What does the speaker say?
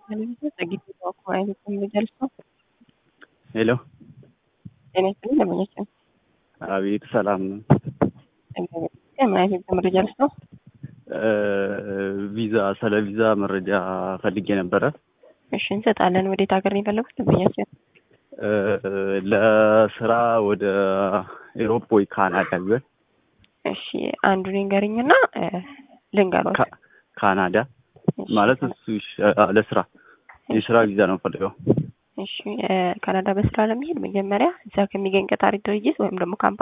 ሄሎ ጤና ይስጥልኝ ደንበኛችን አቤት ሰላም ነው። ምን አይነት መረጃ ልስ ነው? ቪዛ ስለ ቪዛ መረጃ ፈልጌ ነበረ። እሺ እንሰጣለን። ወዴት ሀገር ነው የፈለጉት ደንበኛችን? ለስራ ወደ ኤሮፕ ወይ ካናዳ ቢሆን እሺ አንዱን ንገርኝና ልንገሮት። ካ- ካናዳ ማለት እሱ ይሻ- ለስራ የስራ ቪዛ ነው ፈልገው። እሺ ካናዳ በስራ ለመሄድ መጀመሪያ እዛ ከሚገኝ ቀጣሪ ድርጅት ወይም ደግሞ ካምፓኒ